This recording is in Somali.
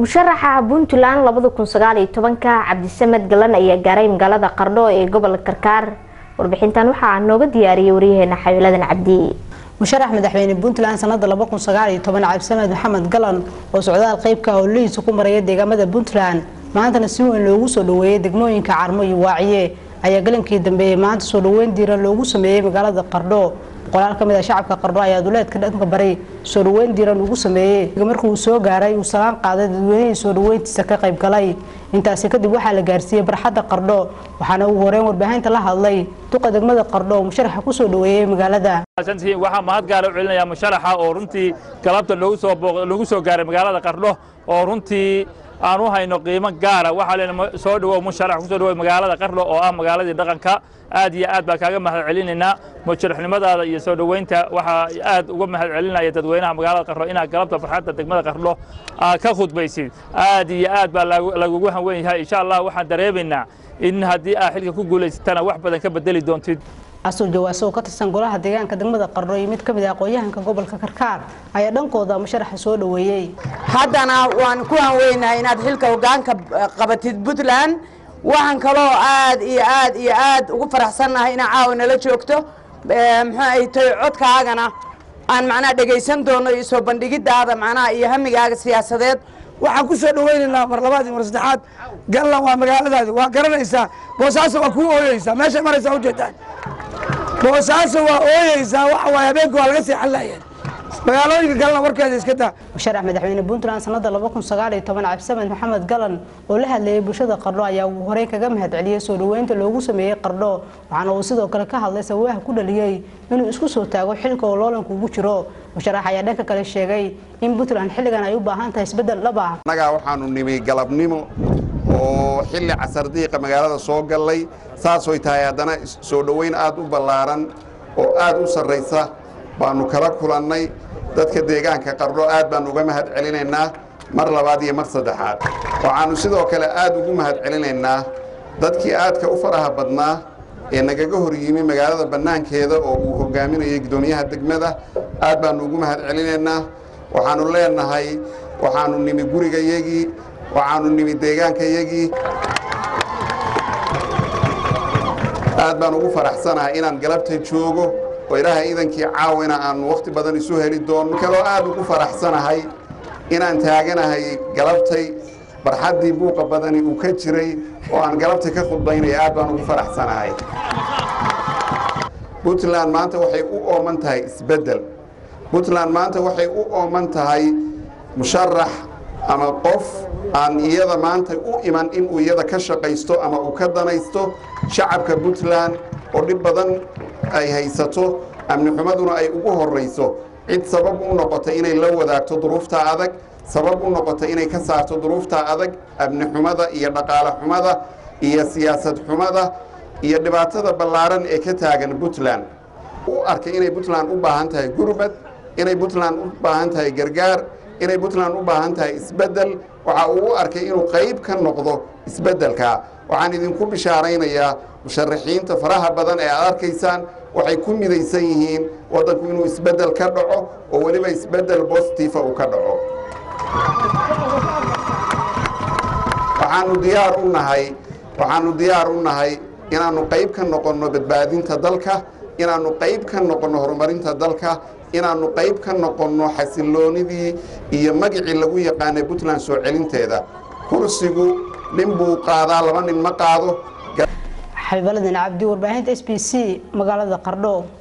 musharaxa puntland labada kun sagaal iyo tobanka cabdisamed galan ayaa gaaray magaalada qardho ee gobolka karkaar warbixintan waxaa nooga diyaariyay waryaheena xawiladan cabdi musharax madaxweyne puntland sanada cabdisamed maxamed galan oo socdaal qeybka howlihiisa ku maraya deegaamada puntland maantana si weyn loogu soo dhaweeyay degmooyinka carmo iyo waaciye ayaa galankii dambeeyey maanta soo dhaweyn diiran loogu sameeyey magaalada qardho boqolaal ka mid a shacabka qardho ayaa duleedka dhanka bari soo dhaweyn diiran ugu sameeyey markii uu soo gaaray uu salaan qaaday dadweynihii soo dhaweyntiisa ka qayb galay intaasi kadib waxaa la gaarsiiyey barxadda qardho waxaana ugu horeyn warbaahinta la hadlay duqa degmada qardho oo musharaxa kusoo dhaweeyey magaalada waxaa mahad gaara u celinaya musharaxa oo runtii galabta lagu soo gaaray magaalada qardho oo runtii aan u hayno qiimo gaara waxaa len soo dhawow musharax kusoo dhawow magaalada qardho oo ah magaaladii dhaqanka aad iyo aad baan kaaga mahad celinaynaa musharaxnimadaada iyo soo dhoweynta waxaa aad uga mahad celinaya dadweynaha magaalada qardho inaad galabta farxadda degmada qardho aad ka khudbaysid aad iyo aad baa lagugu hanwen yahay insha allah waxaan dareemaynaa in haddii aad xilka ku guulaysatana wax badan ka bedeli doontid asuul jawaaso oo ka tirsan golaha deegaanka degmada qardho iyo mid ka mid ah aqoon-yahanka gobolka karkaar ayaa dhankooda musharaxa soo dhaweeyey haddana waan ku hanweynahay inaad xilka hogaanka qabatid puntland waxaan kaloo aad iyo aad iyo aad ugu faraxsannahay inaa caawa nala joogto muxuu ay tahay codkaagana aan macnaha dhegaysan doono iyo soo bandhigidaada macnaha iyo hamigaaga siyaasadeed waxaan ku soo dhaweynaynaa mar labaad iyo mar saddexaad gallan waa magaaladaadi waa garanaysaa boosaaso waa kuu ooyeysaa meeshay maraysaa ujeedaan boosaaso waa ooyeysaa waxa waaye habeenka waa laga seexan laayeen magaalooyinka galna warkeeda iska daa musharax madaxweyne puntland sanada cabdisamed maxamed galan oo la hadlayay bulshada qardho ayaa ugu horeyn kaga mahad celiyey soo dhaweynta loogu sameeyey qardho waxaana uu sidoo kale ka hadlay sababaha ku dhaliyey inuu isku soo taago xilka oo loolanka ugu jiro musharax ayaa dhanka kale sheegay in puntland xilligan ay u baahan tahay isbedel dhab ah annagaa waxaanu nimi galabnimo oo xilli casardiiqa magaalada soo gallay saasoy tahay haddana soo dhoweyn aad u ballaaran oo aad u sarraysa baanu kala kulannay dadka deegaanka qardho aad baanu uga mahad celinaynaa mar labaad iyo mar saddexaad waxaannu sidoo kale aad ugu mahad celinaynaa dadkii aadka u faraha badnaa ee nagaga hor yimi magaalada bannaankeeda oo uu hogaaminayay guddoomiyaha degmada aad baannu ugu mahad celinaynaa waxaannu leenahay waxaannu nimi gurigayagii waxaannu nimi deegaankayagii aad baan ugu faraxsanahay inaan galabta joogo oo ilaahay iidankii caawina aanu wakhti badan isu heli doonno kaloo aad ugu faraxsanahay inaan taaganahay galabtay barxaddii buuqa badani uu ka jiray oo aan galabtay ka khudbaynaya aad baan ugu faraxsanahay puntland maanta waxay u ooman tahay isbeddel puntland maanta waxay u ooman tahay musharax ama qof aan iyada maanta u iman inuu iyada ka shaqaysto ama uu ka danaysto shacabka puntland oo dhib badan ay haysato amni xumaduna ay ugu horrayso cid sabab u noqotay inay la wadaagto duruufta adag sabab u noqotay inay ka saarto duruufta adag amni xumada iyo dhaqaale xumada iyo siyaasad xumada iyo dhibaatada ballaaran ee ka taagan puntland u arkay inay puntland u baahan tahay gurbad inay puntland u baahan tahay gargaar inay puntland u baahan tahay isbeddel waxa uu u arkay inuu qayb ka noqdo isbeddelka waxaan idinku bishaaraynayaa musharaxiinta faraha badan ee aad arkaysaan waxay ku midaysan yihiin waddanku inuu isbeddel ka dhaco oo weliba isbeddel bositifa uu ka dhaco waxaanu diyaar u nahay waxaanu diyaar u nahay inaannu qayb ka noqonno badbaadinta dalka inaannu qayb ka noqonno horumarinta dalka inaannu qayb ka noqonno xasilloonidii iyo magicii lagu yaqaanay puntland soo celinteeda kursigu nin buu qaadaa laba nin ma qaado xabiibaladin cabdi warbaahinta s b c magaalada qardho